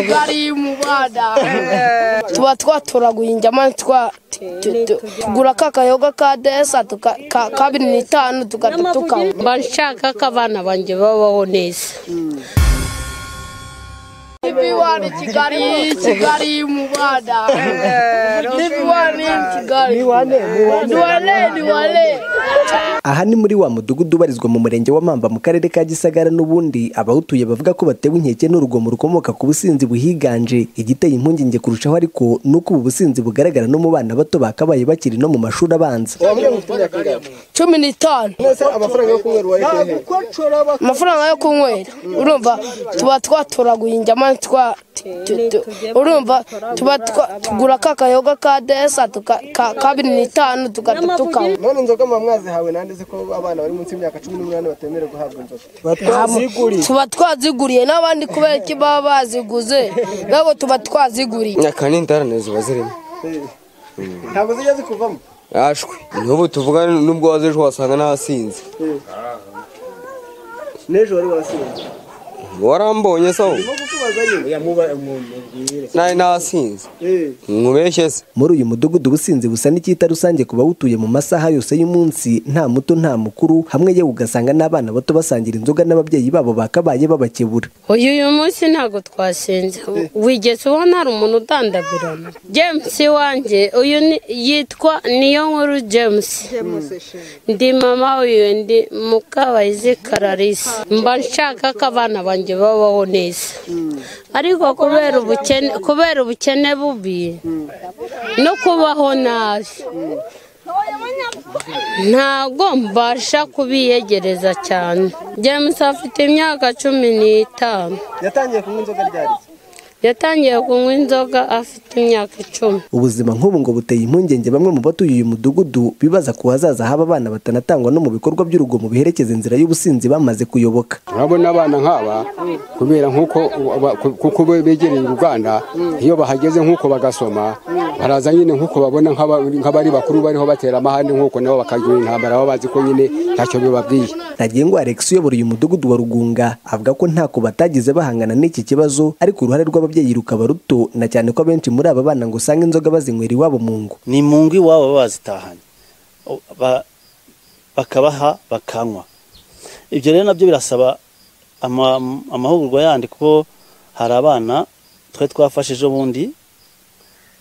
utugari mu bana tuba twatoraguye injyama tugura ka kayoga ka desa tuka- ka- kabiri n'itanu tugahita tukanywa mba nshaka ko abana banjye babaho neza ibiwani kigali kigali mu bana ibiwani kigali duwale duwale aha ni muri wa mudugudu ubarizwa mu murenge wa mamba mu karere ka gisagara n'ubundi abawutuye bavuga ko batewe inkeke n'urugomo rukomoka ku businzi buhiganje igiteye impungenge kurushaho ariko ni uko ubu businzi bugaragara no mu bana bato bakabaye bakiri no mu mashuri abanza cumi n'itanu amafaranga yo kunywera urumva tuba twatoraguye injyama urumva tuba twa- tugura ka kayoga ka desa tuka- ka- kabiri n'itanu tugahita tukanywa none inzoga mba mwazihawe nanditse ko abana bari munsi y'imyaka cumi n'umunani batemerewe guhabwa tuba inzoga twaziguriye n'abandi kubera iki baba baziguze ntabwo tuba twaziguriye aka ni intarane ziba zirimo ntabwo zijya zikuvamo yashwe n'ubu tuvuga n'ubwo waza ejo wasanga n'ahasinze n'ejo wari warasinze warambonye se aho no kukubaza nyine nawe n'ahasinze Eh, nkubeshye se muri uyu mudugudu ubusinzi busa n'icyita rusange ku bawutuye mu masaha yose y'umunsi nta muto nta mukuru hamwe yewe ugasanga n'abana bato basangira inzoga n'ababyeyi babo bakabaye babakebura uyu uyu munsi ntabwo twasinze wigeze ubona hari umuntu udandabirana james wanjye uyu ni- yitwa niyo nkuru james ndi mama uyu ndi mukabayizi kararisi mba nshaka ko abana banjye babaho neza ariko kubera ubukene kubera ubukene bubi no kubaho nabi ntabwo mbasha kubiyegereza cyane james afite imyaka cumi n'itanu yatangiye kunywa inzoga ryari se? yatangiye kunywa inzoga afite imyaka icumi ubuzima nk'ubu ngo buteye impungenge bamwe mu batuye uyu mudugudu bibaza ku hazaza haba abana batanatangwa no mu bikorwa by'urugomo biherekeza inzira y'ubusinzi bamaze kuyoboka urabona abana nk'aba kubera nk'uko ba- ku- kuko be- begereye uruganda iyo bahageze nk'uko bagasoma baraza nyine nk'uko babona nk'aba- nk'abari bakuru bariho batera amahane nk'uko nabo bakagira intambara baba bazi ko nyine ntacyo bibabwiye ntagengwa alex uyobora uyu mudugudu wa rugunga avuga ko ntako batagize bahangana n'iki kibazo ariko uruhare rw'ababyeyi rukaba ruto na cyane ko abenshi muri aba bana ngo usanga inzoga bazinywera iwabo mu ngo ni mu ngo iwabo baba bazitahanye Ba- bakabaha bakanywa ibyo rero nabyo birasaba ama- amahugurwa yandi kuko hari abana twari twafashije ubundi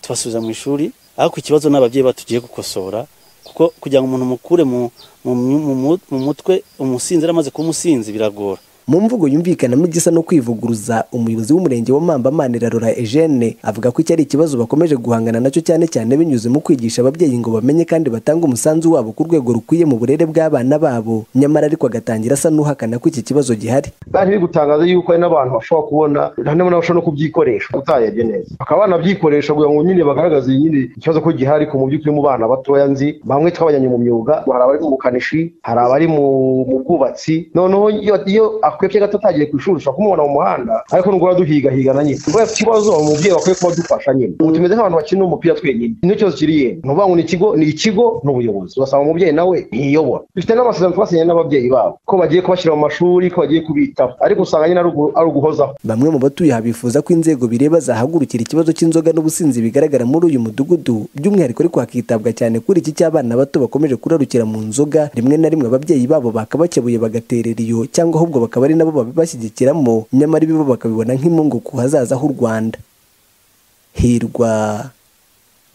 tubasubiza mu ishuri ariko ikibazo ni ababyeyi batugiye gukosora kuko kugira ngo umuntu mukure mu- mu- mu mu- mu mutwe umusinzi yari amaze kuba umusinzi biragora mu mvugo yumvikanamo igisa no kwivuguruza umuyobozi w'umurenge wa mamba manirarora eugene avuga ko iki ari ikibazo bakomeje guhangana nacyo cyane cyane binyuze mu kwigisha ababyeyi ngo bamenye kandi batange umusanzu wabo ku rwego rukwiye mu burere bw'abana babo nyamara ariko agatangira asa n'uhakana ko iki kibazo gihari bari gutangaza yuko hari n'abantu bashobora kubona harimo n'abashobora no kubyikoresha utayebye neza bakaba banabyikoresha kugira ngo nyine bagaragaze nyine ikibazo ko gihari ku mu by'ukuri mu bana batoya nzi bamwe twabajyanye mu myuga hari abari mu bukanishi hari abari mu mu bwubatsi noneho iyo iyo akwebye gato atagiye ku ishuri ushobora kumubona mu muhanda ariko nugura duhigahigana nyine kuba ikibazo umubyeyi bakwiye kuba dufasha nyine ubu tumeze nk'abantu bakina umupira twenyine nicyo cyose kiri yenda ni ukuvuga ngo ni ikigo ni ikigo ni ubuyobozi ugasanga umubyeyi nawe ntiyiyobora dufite n'amasezerano twasinye n'ababyeyi babo ko bagiye kubashyira mu mashuri ko bagiye kubitaho ariko usanga nyine ari ugu- ari uguhozaho bamwe mu batuye aha bifuza ko inzego bireba zahagurukira ikibazo cy'inzoga n'ubusinzi bigaragara muri uyu mudugudu by'umwihariko ariko hakitabwa cyane kuri iki cy'abana bato bakomeje kurarukira mu nzoga rimwe na rimwe ababyeyi babo bakabakebuye bagaterera iyo cyangwa ahubwo bakaba ari nabo babibashyigikiramo nyamara ibibo bakabibona nk'imungu ku hazaza h'u rwanda hirwa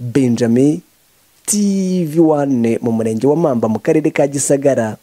benjamin tv wane mu murenge wa mamba mu karere ka gisagara